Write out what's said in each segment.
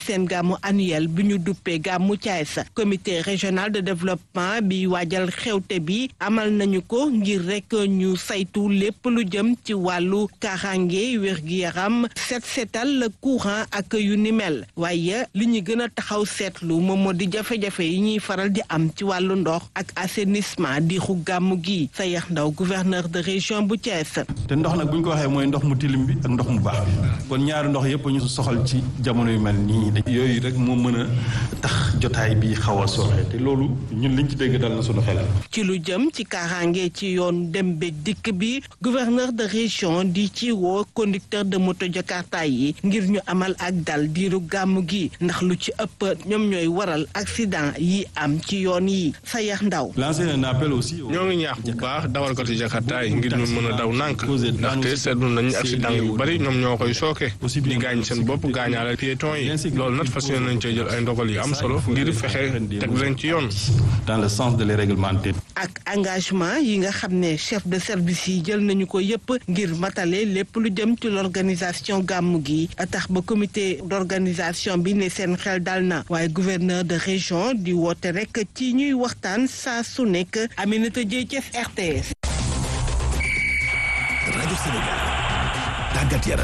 seen gàmmu annuel bi ñu duppee gàmmu Thiès comité régional de développement bi waajal xewte bi amal nañu ko ngir rek ñu saytu lépp lu jëm ci wàllu kaaraange wér-gi-yaram set setal courant ak yu ni mel waaye li ñu gën a taxaw seetlu moom moo di jafe-jafe yi ñuy faral di am ci wàllu ndox ak assainissement di xu gàmmu gi sa yax ndaw gouverneur de région bu Thiès. te ndox nag bu ñu ko waxee mooy ndox mu tilim bi ak ndox mu baax bi kon ñaari ndox yëpp ñu soxal ci jamono yu mel nii yooyu rek moo mën a tax jotaay bi xaw a sooxe te loolu ñun liñ ci dégg dal na sunu xel. ci lu jëm ci kaaraange ci yoon dem beeg dikk bi gouverneur de région di ci woo conducteur de moto jakarta yi ngir ñu amal ak dal diiru gàmmu gi ndax lu ci ëpp ñoom ñooy waral accident yi am ci yoon yi sa yax ndaw. lancer un appel aussi. ñoo ngi ñaax bu baax dawalkati jakarta yi ngir ñu mën a daw nànk ndaxte seetlu nañu accident yu bari ñoom ñoo koy sooke di gaañ seen bopp gaañaale piéton yi loolu nag fas yéene nañ cee jël ay ndogal yu am solo ngir fexe teg leen ci yoon. dans le sens de les réglementer. ak engagement yi nga xam ne chef de service yi jël nañu ko yépp ngir matale lépp lu jëm ci l'organisation gàmmu gi tax ba comité d'organisation bi ne seen xel dal na waaye gouverneur de région di woote rek ci ñuy waxtaan saa su nekk Aminata Dieye Thiès RTS. rajo Sénégal tàggat yaram.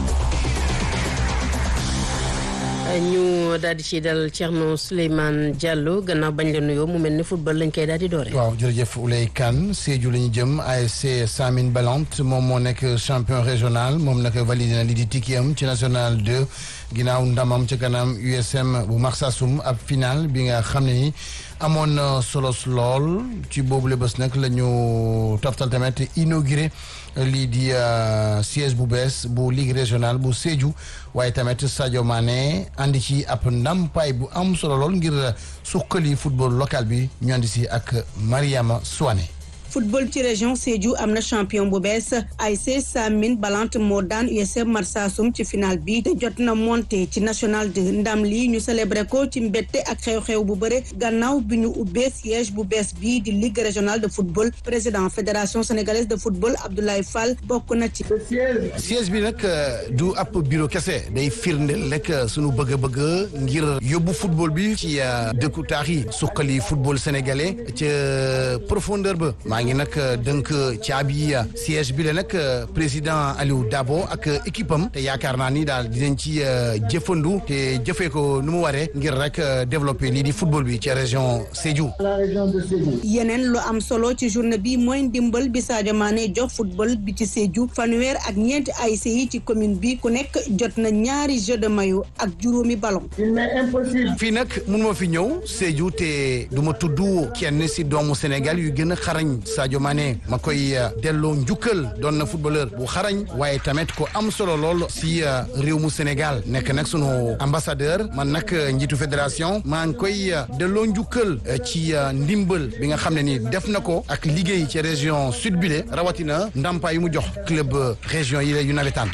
ñu daal di ci dal Thierno Souleymane Diallo gannaaw bañ la nuyoo mu mel ni football lañ koy daal di doore. waaw jërëjëf Oulay Kane Sédhiou la ñu jëm ASC Samin Balante moom moo nekk champion régional moom nag validé na li di tikki am ci national 2 ginnaaw ndamam ci kanam USM bu Marsassoum ab final bi nga xam ne ni amoon na solos lool ci boobule bés nag la ñu toftal tamit inauguré lii di siège bu bees bu ligue régionale bu Sédhiou waaye tamit Sadio Mané andi ci ab ndampaay bu am solo lool ngir suqali football local bi ñu andi si ak Mariama Souane. football ci région Sédhiou am na champion bu bees ASC Samin Balante moo daan USM Marsassoum ci final bi te jot na monté ci national de ndam lii ñu célébré ko ci mbette ak xew-xew bu bëre gannaaw bi ñu ubbee siège bu bees bii di ligue régionale de football président fédération sénégalaise de football Abdoulaye Fall bokk na ci. siège bi nag du ab bureau kese day firndeel rek sunu bëgg-bëgg ngir yóbbu football bi ci dëkku taax yi suqali football sénégalais ca profondeur ba. maa ngi nag dënk caabi siège bi la nag président Aliou Dabo ak équipe am te yaakaar naa ni daal dinañ ci jëfandu te jëfee ko nu mu waree ngir rek développer lii di football bi ci région Sédhiou. yeneen lu am solo ci journée bi mooy ndimbal bi Sadio Mané jox football bi ci Sédhiou fanweer ak ñeenti ASC yi ci commune bi ku nekk jot na ñaari jeu de maillot ak juróomi ballon. fii nag mun ma fi ñëw Sédhiou te du ma tudd kenn si doomu Sénégal yu gën a xarañ Sadio Mané ma koy delloo njukkal doon na footballeur bu xarañ waaye tamit ko am solo lool si réew mu Sénégal nekk nag sunu ambassadeur man nag njiitu fédération maa ngi koy delloo njukkal ci ndimbal bi nga xam ne ni def na ko ak liggéey ci région sud bile rawatina ndàmpaay yu mu jox club région yi la yu nawetaan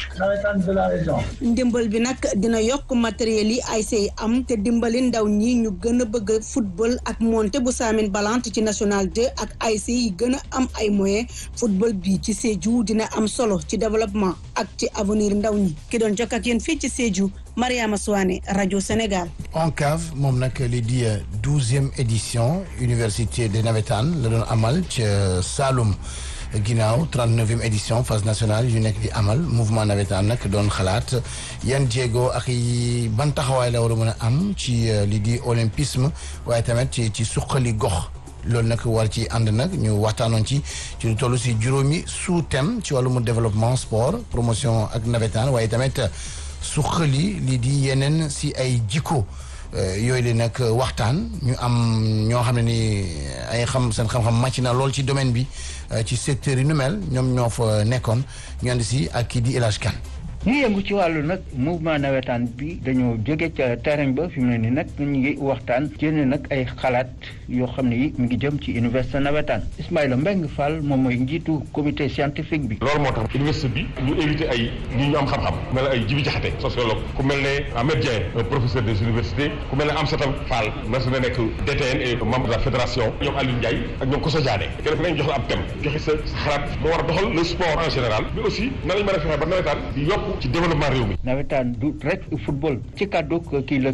ndimbal bi nag dina yokk matériel yi ay say am te dimbali ndaw ñi ñu gën a bëgg football ak monté bu Samin Balante ci national 2 ak ay say yi gën a am ay moyens football bi ci Sédhiou dina am solo ci développement ak ci avenir ndaw ñi ki doon jokk ak yéen fii ci Sédhiou Mariama Souane rajo Sénégal. ONCAV moom nag li di douzième édition université de nawetaan la doon amal ca Saloum ginnaaw trente-neuvième édition phase nationale yu nekk di amal mouvement nawetaan nag doon xalaat yan jéego ak yi ban taxawaay la war a mën a am ci li di olympisme waaye tamit ci ci suqali gox. loolu nag war ci ànd nag ñu waxtaanoon ci ci lu toll si juróomi sous thème ci wàllum développement sport promotion ak nawetaan waaye tamit suqali lii di yeneen si ay jikko yooyu la nag waxtaan ñu am ñoo xam ne ni ay xam seen xam-xam màcc na lool ci domaine bi ci secteur yi nu mel ñoom ñoo fa nekkoon ñu ànd si ak kii di El Hadj Kane ñi yëngu ci wàllu nag mouvement nawetaan bi dañoo jóge ca terrain ba fi mu ne ni nag ñu ngi waxtaan génne nag ay xalaat yoo xam ne yi mu ngi jëm ci université nawetaan Ismaïla Mbengue Fall moom mooy njiitu comité scientifique bi loolu moo tax université bi ñu invité ay ñi ñu am xam-xam ku mel ne ay Jibi Jaxate sociologue ku mel ne Ahmed Dieng professeur des universités ku mel ne Amsata Fall mas na nekk DTN et membre de la fédération ñoom Aliou Ndiaye ak ñoom Koso Diané kenn ku nekk jox la ab thème joxe sa xalaat moo war a doxal le sport en général mais aussi nan lañ mën a fexe ba nawetaan di yokk ci développement réew mi nawetaan du rek football ci kàddu kii la